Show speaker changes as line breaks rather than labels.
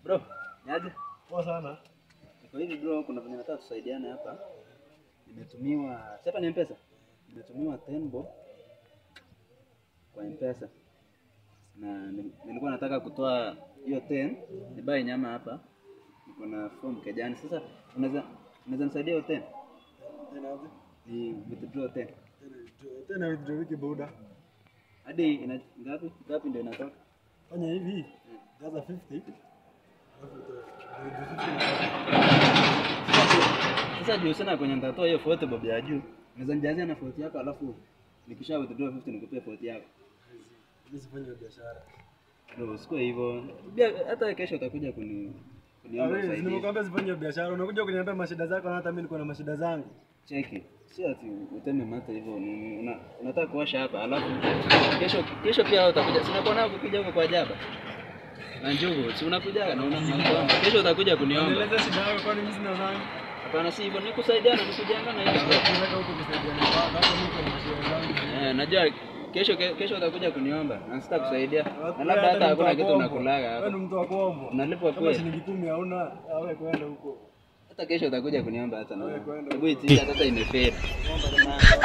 Bro, niaje?
Poa sana.
Kwa hivi bro, kuna venye nataka tusaidiane hapa. Nimetumiwa, si hapa ni M-Pesa. Nimetumiwa Tenbo kwa M-Pesa. Na ni- nilikuwa nataka kutoa hiyo 10 nibai nyama hapa. Niko na form kejani. Sasa unaweza unaweza nisaidia hiyo 10?
Tena aje?
Ni withdraw 10.
Tena tena withdraw wiki buda.
Hadi ina ngapi? Ngapi ndio inatoka?
Fanya hivi. Jaza 50. Alafu utoe.
Sasa juu sana kwenye nitatoa hiyo 40 bob ya juu. Unaweza nijazia na 40 yako alafu nikisha withdraw 50 nikupee 40 yako.
Mimi sifanye biashara.
Ndio usikue hivyo. Bia hata kesho utakuja kuni kuniomba
Wewe
usaidizi.
nimekuambia sifanye biashara. Unakuja kuniambia mashida zako na hata mimi niko na mashida zangu.
Cheki. Si ati uteme mate hivyo ni una, unataka kuosha hapa alafu kesho kesho pia wewe utakuja. Si unakuwa nao kukuja huko kwa jaba. Na njugu, si unakuja na una unakuomba. Kesho utakuja kuniomba.
Nieleze shida yako kwani mimi sina zangu.
Hapana si hivyo, ni kusaidiana, ni kujengana hiyo.
Tunaweka huko kusaidiana. Hata mimi niko na mashida zangu.
Eh, najua kesho ke- kesho utakuja kuniomba na sitakusaidia. Na
Wewe
labda hata
ni mtu
hakuna
wa
kitu
kuomba.
nakulaga
Wewe
hapa.
ni mtu wa kuomba.
Unalipwa
Kama
kweli.
shilingi 10 hauna, awe kwenda huko.
Hata kesho utakuja kuniomba hata na.
Wewe kwenda
Hebu itisha sasa imefeli.